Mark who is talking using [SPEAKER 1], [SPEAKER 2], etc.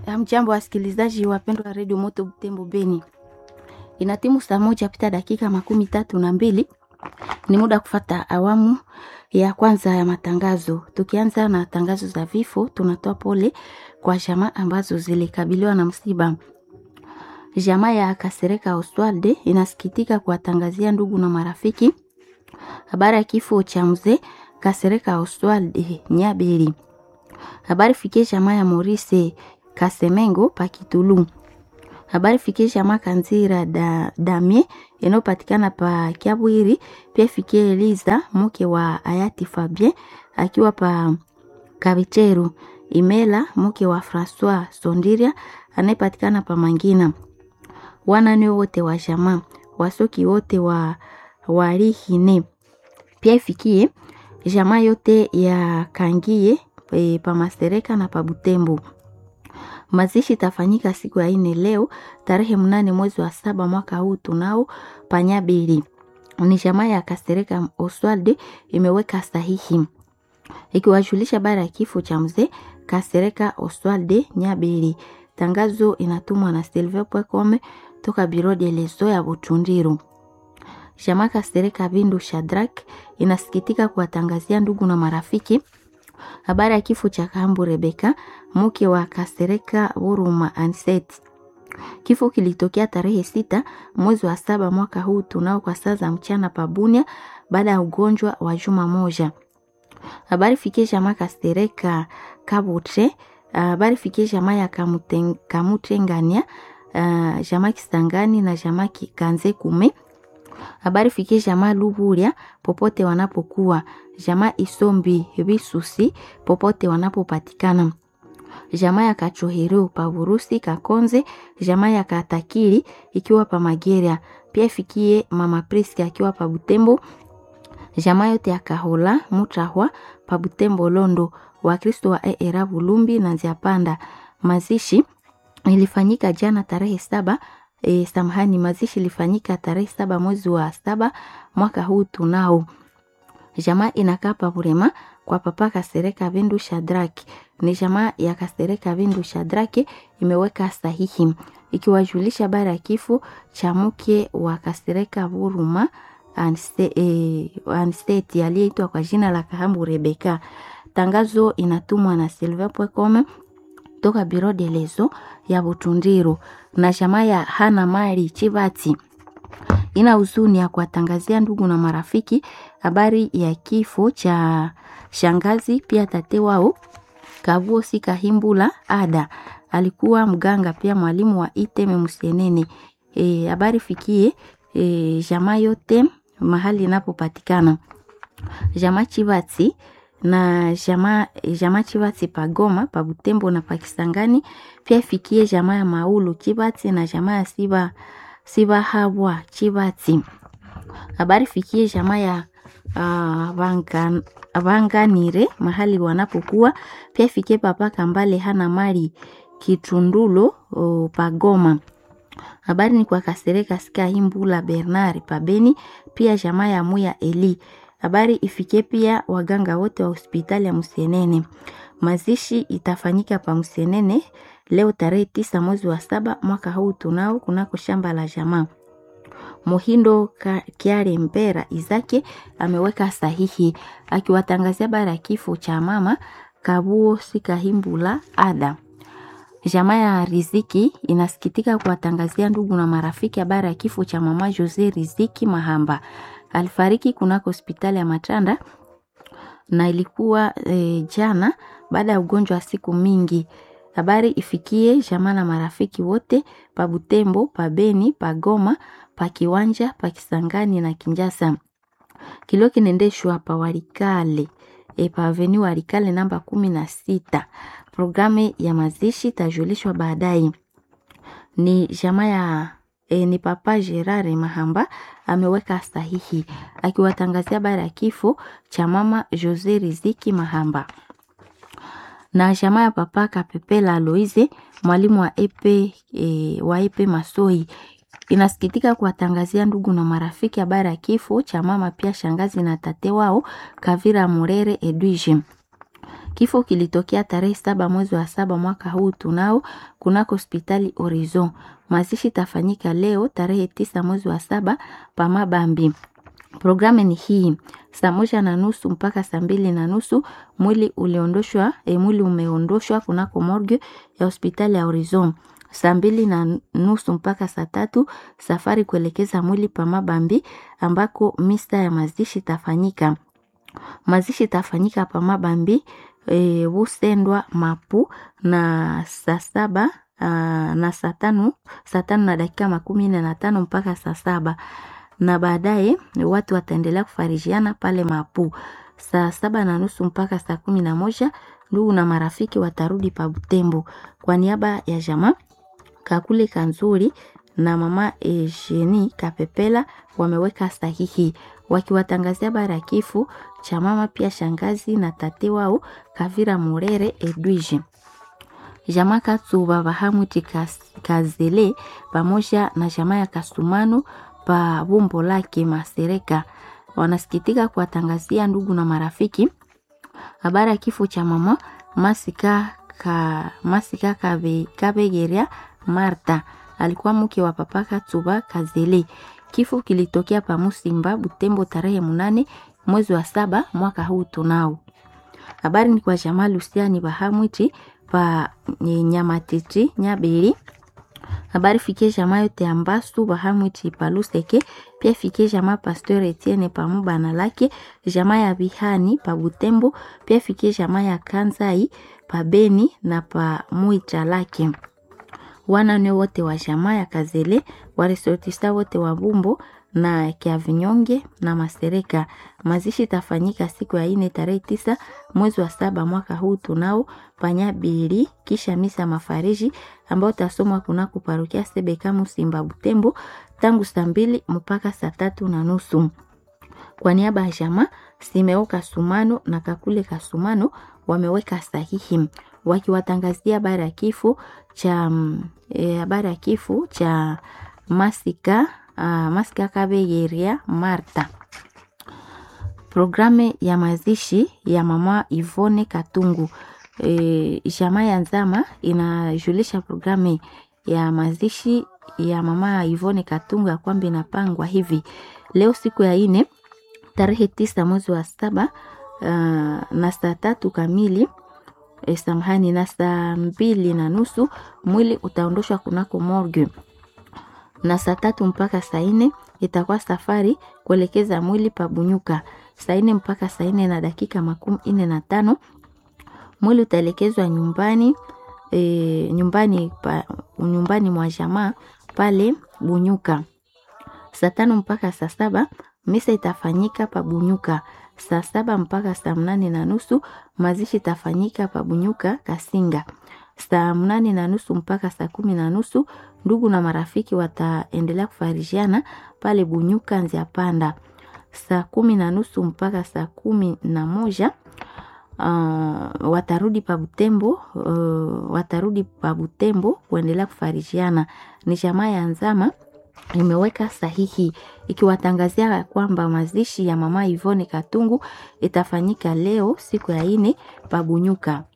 [SPEAKER 1] Hamjambo wasikilizaji wapendwa wa redio Moto Butembo Beni, inatimu saa moja pita dakika makumi tatu na mbili. Ni muda kufata awamu ya kwanza ya matangazo. Tukianza na tangazo za vifo, tunatoa pole kwa jamaa ambazo zilikabiliwa na msiba. Jamaa ya Kasereka Oswalde inasikitika kuwatangazia ndugu na marafiki habari ya kifo cha mzee Kasereka Oswalde Nyaberi. Habari fikie jamaa ya Maurice Kasemengo Pakitulu. Habari fikie jamaa Kanzira da, Damie inayopatikana pa Kiabwiri. Pia fikie Eliza mke wa hayati Fabien akiwa pa Kabicheru. Imela mke wa Francois Sondiria anayepatikana pa Mangina. Wanane wote wa jamaa wasoki wote wa walihine. Pia ifikie jamaa yote ya Kangie e, pa Mastereka na pa Butembo. Mazishi tafanyika siku ya ine leo tarehe mnane mwezi wa saba mwaka huu tunao Panyabili. Ni jamaa ya Kastereka Oswalde imeweka sahihi ikiwajulisha bara ya kifo cha mzee Kastereka Oswalde Nyabili. Tangazo inatumwa na silver.com toka biro de leso ya Butundiru. Jamaa Kastereka Bindu Shadrak inasikitika kuwatangazia ndugu na marafiki habari ya kifo cha Kahambu Rebeka mke wa Kasereka Buruma Anset. Kifo kilitokea tarehe sita mwezi wa saba mwaka huu tunao kwa saa za mchana pabunia baada ya ugonjwa wa juma moja. Habari fikie jamaa Kasereka Kabutre, habari fikie jamaa ya Kamutengania, uh, jamaa Kisangani na jamaa Kanze Kume. Habari fikie jamaa Luburia popote wanapokuwa, jamaa Isombi Bisusi popote wanapopatikana, jamaa ya Kachohero pa Burusi Kakonze, jamaa ya Katakiri ikiwa pa Mageria. Pia fikie mama Priska akiwa pa Butembo, jamaa yote ya Kahola Mutrahwa pa Butembo Londo, Wakristo wa Era Bulumbi na Nziapanda. Mazishi ilifanyika jana tarehe saba E, samahani, mazishi ilifanyika tarehe saba mwezi wa saba mwaka huu tunao. Jamaa inakaa pa Burema kwa papa Kasereka Bindu Shadraki. Ni jamaa ya Kasereka Bindu Shadraki imeweka sahihi ikiwajulisha bara ya kifo cha mke wa Kasereka Buruma Ansteti e, aliyeitwa kwa jina la Kahambu Rebeka. Tangazo inatumwa na silver.com toka biro de lezo ya Butundiru na jamaa ya Hana Mari Chibati ina huzuni ya kuwatangazia ndugu na marafiki habari ya kifo cha shangazi pia tate wao Kavuo Sikahimbula Ada, alikuwa mganga pia mwalimu wa Iteme Musienene. E, habari fikie e, jamaa yote mahali inapopatikana jamaa Chibati na jamaa jamaa Chibati pagoma pa Butembo na Pakisangani. Pia ifikie jamaa ya Maulu Chibati na jamaa ya Siba Siba Habwa Chibati. Habari fikie jamaa ya uh, vangan, vanganire mahali wanapokuwa. Pia ifikie papa Kambale hana mali Kitundulo uh, pagoma. Habari ni kwa Kasereka Sika Himbula Bernard pabeni. Pia jamaa ya Muya Eli habari ifikie pia waganga wote wa hospitali ya Musienene. Mazishi itafanyika pa Musienene leo tarehe tisa mwezi wa saba mwaka huu tunao kunako shamba la jamaa. Muhindo Kiare Mbera Izake ameweka sahihi akiwatangazia bara ya kifo cha mama Kabuo Sikahimbula Ada. Jamaa ya Riziki inasikitika kuwatangazia ndugu na marafiki habari ya kifo cha mama Jose Riziki Mahamba alifariki kunako hospitali ya Matanda na ilikuwa e, jana baada ya ugonjwa wa siku mingi. Habari ifikie jamaa na marafiki wote pa Butembo, pa Beni, pa Goma, pa Kiwanja, pa Kisangani na Kinjasa. Kilio kinaendeshwa pa Walikale e, pa Aveni Walikale namba kumi na sita. Programu ya mazishi tajulishwa baadaye. Ni jamaa ya E, ni papa Gerard Mahamba ameweka sahihi akiwatangazia habari ya kifo cha mama Jose Riziki Mahamba na jamaa ya papa Kapepela Aloise mwalimu wa epe, e, wa epe Masoi inasikitika kuwatangazia ndugu na marafiki habari ya kifo cha mama pia shangazi na tate wao Kavira Murere Edwige. Kifo kilitokea tarehe saba mwezi wa saba mwaka huu tunao kunako hospitali Horizon. Mazishi tafanyika leo tarehe tisa mwezi wa saba pa Mabambi. Programu ni hii: saa moja na nusu mpaka saa mbili na nusu mwili uliondoshwa e, mwili umeondoshwa kunako morgue ya hospitali ya Horizon. Saa mbili na nusu mpaka saa tatu safari kuelekeza mwili pa Mabambi ambako misa ya mazishi tafanyika. Mazishi tafanyika pa Mabambi e, Busendwa Mapu na saa saba aa, na saa tano saa tano na dakika makumi nne na tano mpaka saa saba na baadaye watu wataendelea kufarijiana pale Mapu saa saba na nusu mpaka saa kumi na moja ndugu na marafiki watarudi pa Butembo. Kwa niaba ya jamaa Kakule Kanzuri na mama Eugenie Kapepela wameweka sahihi wakiwatangazia habari ya kifo cha mama pia shangazi na tate wao Kavira Murere Edwige. Jamaa Katsuba Bahamuti Kazele pamoja na jamaa ya Kasumano pa bumbo lake Masereka wanasikitika kuwatangazia ndugu na marafiki habari ya kifo cha mama Masika ka, Masika Kabe, Kabegeria Marta alikuwa mke wa papa Katsuba Kazele. Kifo kilitokea pa Musimba Butembo tarehe munane mwezi wa saba mwaka huu tunao. Habari ni kwa jamaa Lusiani Bahamwiti pa Nyamatiti Nyabeli habari fikie jamaa yote ya Mbasu Bahamwiti Paluseke, pia fikie jamaa Pasteur Etienne pamubana lake, jamaa ya Bihani pa Butembo, pia fikie jamaa ya Kanzai pa Beni na pa Mwita lake. Wanane wote wa jamaa ya Kazele, waresortista wote wa Bumbo na Kiavinyonge na Masereka. Mazishi tafanyika siku ya ine tarehe tisa mwezi wa saba mwaka huu tunao panyabili, kisha misa mafariji ambao tasomwa kunako parokia Sebeka Musimba Butembo tangu saa mbili mpaka saa tatu na nusu. Kwa niaba ya jamaa Simeo Kasumano na Kakule Kasumano wameweka sahihi wakiwatangazia habari ya kifo cha habari e, ya kifo cha Masika uh, Masika Kabegeria Marta. Programu ya mazishi ya mama Ivone Katungu e, jamaa ya Nzama inajulisha programu ya mazishi ya mama Ivone Katungu ya kwamba inapangwa hivi leo siku ya ine tarehe tisa mwezi wa saba uh, na saa tatu kamili e, samahani na saa mbili na nusu mwili utaondoshwa kunako morgue na saa tatu mpaka saa nne itakuwa safari kuelekeza mwili pabunyuka. Saa nne mpaka saa nne na dakika makumi nne na tano mwili utaelekezwa nyumbani e, nyumbani pa, nyumbani mwa jamaa pale Bunyuka. Saa tano mpaka saa saba misa itafanyika pa Bunyuka. Saa saba mpaka saa mnane na nusu mazishi itafanyika pa Bunyuka Kasinga. Saa mnane na nusu mpaka saa kumi na nusu ndugu na marafiki wataendelea kufarijiana pale Bunyuka Nzia Panda. Saa kumi na nusu mpaka saa kumi na moja uh, watarudi pa Butembo uh, watarudi pa Butembo kuendelea kufarijiana. Ni jamaa ya Nzama imeweka sahihi ikiwatangazia kwamba mazishi ya mama Ivone Katungu itafanyika leo siku ya ine pa Bunyuka.